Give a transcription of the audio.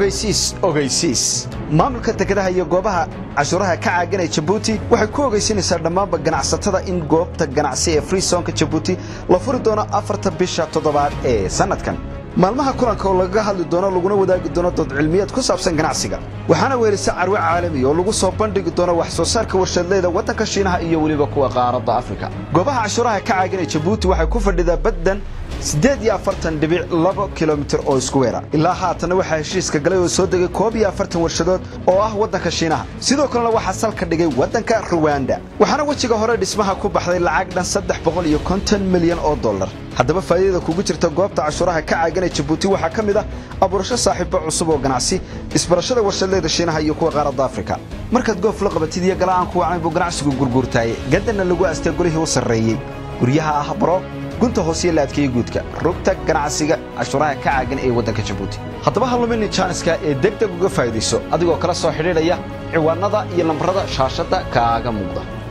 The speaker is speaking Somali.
ogeysiis ogeysiis maamulka dekedaha iyo goobaha cashuuraha ka caaganaya jabuuti waxay ku ogeysinaysaa dhammaanba ganacsatada in goobta ganacsi ee freesonka jabuuti la furi doono afarta bisha toddobaad ee sannadkan maalmaha kulanka oo lagaga hadli doono laguna wadaagi doono dood cilmiyeed ku saabsan ganacsiga waxaana weelisa carwe caalami oo lagu soo bandhigi doono wax soo saarka warshadleyda waddanka shiinaha iyo weliba kuwa qaaradda afrika goobaha cashuuraha ka caaganaya jabuuti waxay ku fadhidaa baddan siddeed iyo afartan dhibic laba kilomitir oo isku weera ilaa haatanna waxaa heshiiska galay oo soo degay koob iyo afartan warshadood oo ah waddanka shiinaha sidoo kalena waxaa salka dhigay waddanka ruwanda waxaana wejiga hore dhismaha ku baxday lacag dhan saddex boqol iyo konton milyan oo dollar haddaba faa'iidada kugu jirta goobta cashuuraha ka caaganaya jabuuti waxaa ka mid ah abuurasho saaxiibo cusub oo ganacsi isbarashada warshadleyda shiinaha iyo kuwa qaaradda afrika markaad goof la qabatid iyo gala'aan ku wacayn buu ganacsigu gurguurtaayey gadanna lagu aastay golihii u sarreeyey guryaha ah baro gunta hoosiyo la adkeeyey guudka rugta ganacsiga cashuuraha ka caagan ee waddanka jabuuti haddaba ha lumini jaaniska ee deg deg uga faa'iidayso adigoo kala soo xidhiidhaya ciwaannada iyo lambarada shaashadda kaaga muuqda